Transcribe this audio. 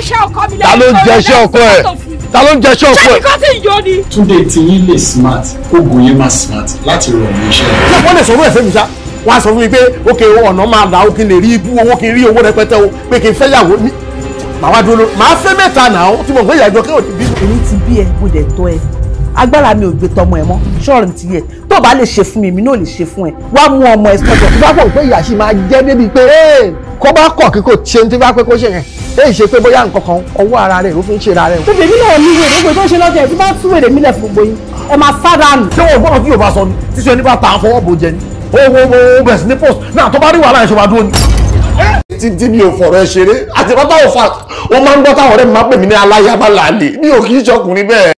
jẹ́ṣẹ́ ọkọ mi ta ló ń jẹṣẹ́ ọkọ ẹ̀ ta ló ń jẹṣẹ́ ọkọ ṣé ẹ̀. nǹkan tí ń yọ ni. Túndé tí yín lè smart ogun yín máa smart láti rọ̀ mí iṣẹ́. ṣé wọ́n lè sọ fún ẹ̀fẹ́ mi ṣá wọ́n á sọ fún mi pé ókè ọ̀nà máa là ó kí n lè rí ibú owó kí n rí owó rẹpẹtẹ o pé kí n fẹ́ yàwó ní. màá wá dúró màá fẹ́ mẹ́ta náà tí mo gbé ìyàjọ kí òní bí. èmi ti bí ẹ mo dẹ̀ tọ́ ẹ agbára mi ò gbé tọmọ ẹ mọ́ ṣọ́ọ̀rì ti yẹ tó o bá lè ṣe fún mi èmi náà lè ṣe fún ẹ wá mú ọmọ ẹ sọ́jọ́ tí bá pọ̀ pé ìyá sì máa jẹ́ débi pé kó bá kọ̀ kí kò ṣe ní tí bá pé kó ṣe yẹn èyí ṣe pé bóyá nǹkan kan ọwọ́ ara rẹ̀ ló fi ń ṣe ara rẹ̀. tó bèbí náà ní wèrè gbogbo tó ṣe lọ́jọ́ ẹ̀ tí bá tú wèrè mílẹ̀ fún gbogbo yín ẹ máa sá dànù. ṣé wọn gbọ́dọ̀ tí yóò bá sọ ni tíṣu ẹni bá ta àfọwọ́ bò jẹ ni ó wo wo bẹ̀rẹ̀ sí ní post náà tó bá rí wàhálà ẹ̀ ṣe máa dúró ni. títí mi ò fọ̀rọ̀ ẹ ṣeré àti bàtà òfà wọn máa ń gbọ́ táwọn ọ̀rẹ́ mi máa pè mí ní aláyàbá làálẹ̀ mi ò kì í ṣọkùnrin bẹ́ẹ̀.